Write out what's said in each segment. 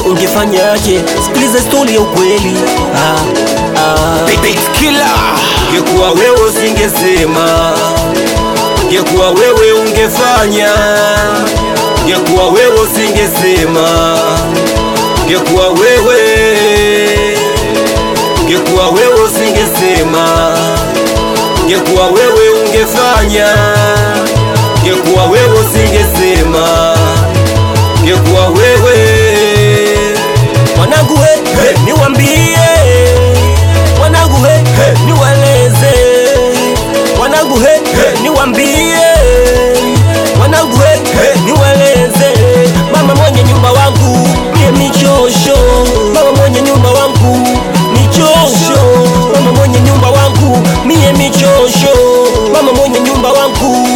ungefanyaje? Sikiliza stori ya ukweli. Ah, ah. Ngekuwa wewe usingesema, ngekuwa wewe ungefanya, ngekuwa wewe usingesema, ngekuwa wewe, ngekuwa wewe usingesema, ngekuwa wewe ungefanya, ngekuwa wewe usingesema, ngekuwa wewe Wanangu he, he, niwambie wanangu he, he, niweleze wanangu he, he, niwambie wanangu he, he, niweleze mama mwenye nyumba wangu mie michosho mama mwenye nyumba wangu michosho mama mwenye nyumba wangu mie michosho mama mwenye nyumba wangu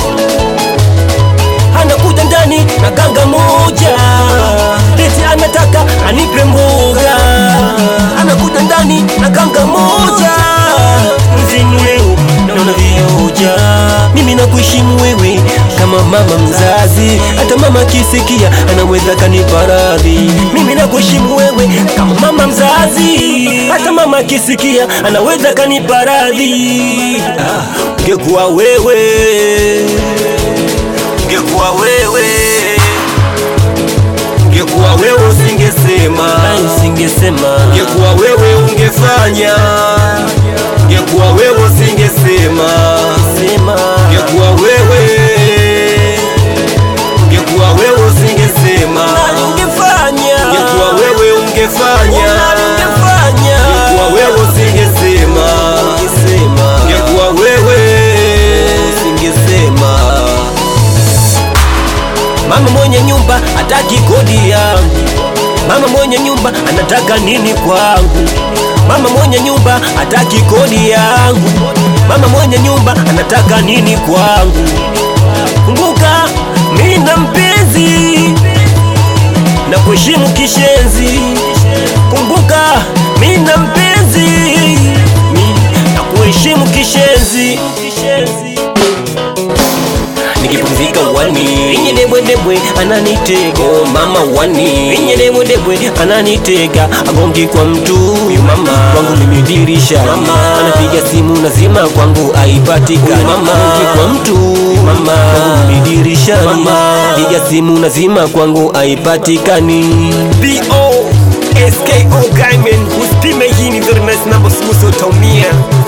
anakuja ndani na kanga moja eti anataka anipe mboga anakuja ndani na kanga moja mzinu leo naona vioja mimi nakuheshimu wewe kama mama mzazi hata mama akisikia anaweza kanipa radhi mimi nakuheshimu wewe kama mama mzazi hata mama akisikia anaweza kanipa radhi ah, ungekuwa wewe ngekuwa wewe, ngekuwa wewe usingesema, singesema ngekuwa wewe ungefanya, ngekuwa wewe usingesema, sema ngekuwa wewe, ngekuwa wewe usingesema, ungefanya ngekuwa wewe ungefanya, ungefanya ngekuwa wewe usingesema, ungesema ngekuwa wewe singesema mama mwenye nyumba hataki kodi yangu mama mwenye nyumba anataka nini kwangu mama mwenye nyumba hataki kodi yangu mama mwenye nyumba anataka nini kwangu kumbuka mimi na mpenzi na kuheshimu kishenzi kumbuka mimi na mpenzi mi na kuheshimu kishenzi nikipumzika wani inye debwe debwe ananitega oh, mama wani inye debwe debwe ananitega agongi kwa mtu huyu mama kwangu mimi dirisha mama anapiga simu nazima kwangu aipatikani mama agongi kwa mtu mama kwangu mimi dirisha mama piga simu nazima kwangu aipatikani BO SKO Gaiman usipime hii ni very nice number siku utaumia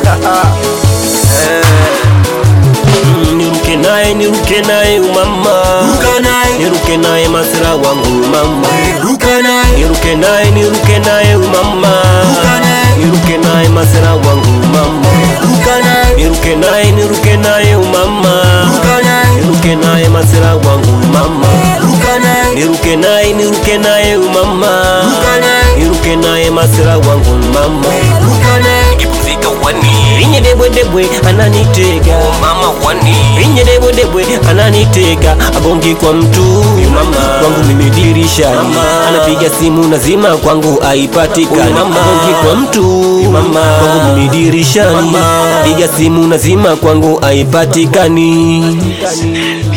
Mm, niruke naye niruke naye umama Ruka naye. niruke naye masira wangu umama ruka naye niruke naye niruke naye umama Ruka naye. niruke naye masira wangu umama ruka naye niruke naye niruke naye umama ruka naye niruke naye masira wangu umama ruka naye niruke naye niruke naye umama Ruka naye. niruke naye masira wangu umama ruka naye nikipumzika wani inye debwe debwe ananitega mama wani inye debwe debwe ananitega agongi kwa mtu mama kwangu mimi dirisha anapiga simu nazima kwangu aipatikani agongi kwa mtu mama kwangu mimi dirisha piga simu nazima kwangu aipatikani